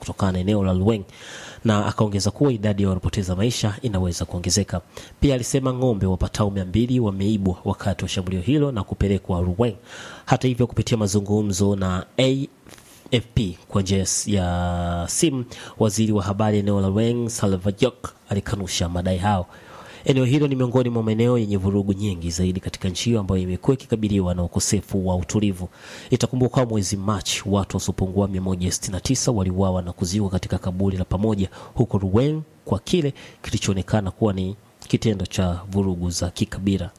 kutokana na eneo la Luweng na akaongeza kuwa idadi ya waliopoteza maisha inaweza kuongezeka. Pia alisema ng'ombe wapatao mia mbili wameibwa wakati wa shambulio hilo na kupelekwa Luweng. Hata hivyo, kupitia mazungumzo na AFP kwa njia ya simu, waziri wa habari eneo la Luweng Salvajok alikanusha madai hao. Eneo hilo ni miongoni mwa maeneo yenye vurugu nyingi zaidi katika nchi hiyo ambayo imekuwa ikikabiliwa na ukosefu wa utulivu. Itakumbukwa mwezi Machi watu wasiopungua 169 waliuawa na kuzikwa katika kaburi la pamoja huko Ruwen kwa kile kilichoonekana kuwa ni kitendo cha vurugu za kikabila.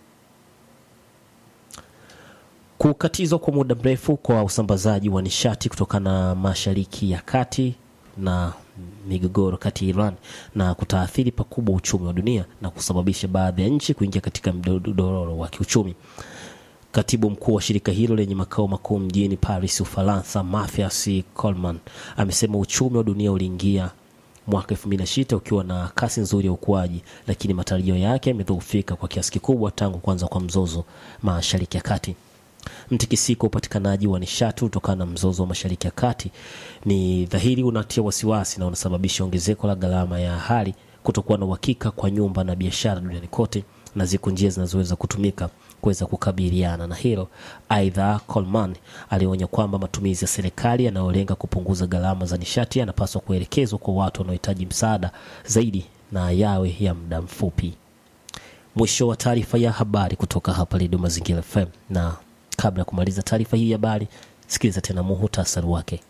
Kukatizwa kwa muda mrefu kwa usambazaji wa nishati kutokana na Mashariki ya Kati na migogoro kati ya Iran na kutaathiri pakubwa uchumi wa dunia na kusababisha baadhi ya nchi kuingia katika mdororo wa kiuchumi. Katibu mkuu wa shirika hilo lenye makao makuu mjini Paris, Ufaransa, Mathias Coleman amesema uchumi wa dunia uliingia mwaka 2006 ukiwa na kasi nzuri ya ukuaji, lakini matarajio yake yamedhoofika kwa kiasi kikubwa tangu kuanza kwa mzozo Mashariki ya Kati. Mtikisiko wa upatikanaji wa nishati kutokana na mzozo wa Mashariki ya Kati ni dhahiri unatia wasiwasi na unasababisha ongezeko la gharama ya hali, kutokuwa na uhakika kwa nyumba na biashara duniani kote, na ziko njia zinazoweza kutumika kuweza kukabiliana na hilo. Aidha, Coleman alionya kwamba matumizi ya serikali yanayolenga kupunguza gharama za nishati yanapaswa kuelekezwa kwa watu wanaohitaji msaada zaidi na yawe ya muda mfupi. Mwisho wa taarifa ya habari kutoka hapa Redio Mazingira FM na kabla ya kumaliza taarifa hii ya habari, sikiliza tena muhutasari wake.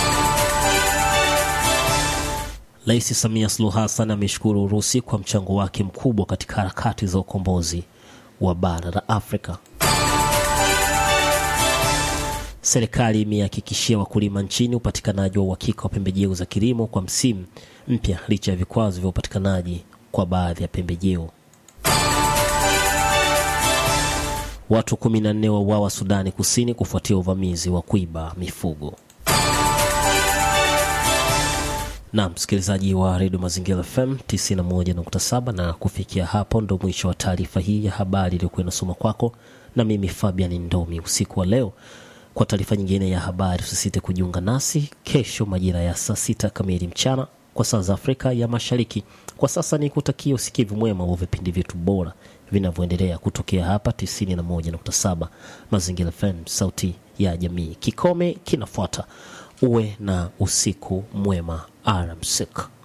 Rais Samia Suluhu Hassan ameshukuru Urusi kwa mchango wake mkubwa katika harakati za ukombozi wa bara la Afrika. Serikali imehakikishia wakulima nchini upatikanaji wa uhakika wa pembejeo za kilimo kwa msimu mpya licha ya vikwazo vya upatikanaji kwa baadhi ya pembejeo. Watu 14 wauawa Sudani Kusini kufuatia uvamizi wa kuiba mifugo. Na msikilizaji wa redio Mazingira FM 91.7, na kufikia hapo ndo mwisho wa taarifa hii ya habari iliyokuwa inasoma kwako na mimi Fabian Ndomi usiku wa leo. Kwa taarifa nyingine ya habari, usisite kujiunga nasi kesho majira ya saa sita kamili mchana kwa saa za Afrika ya Mashariki. Kwa sasa ni kutakia usikivu mwema wa vipindi vyetu bora vinavyoendelea kutokea hapa 91.7 Mazingira FM, sauti ya jamii. Kikome kinafuata. Uwe na usiku mwema, alamsik.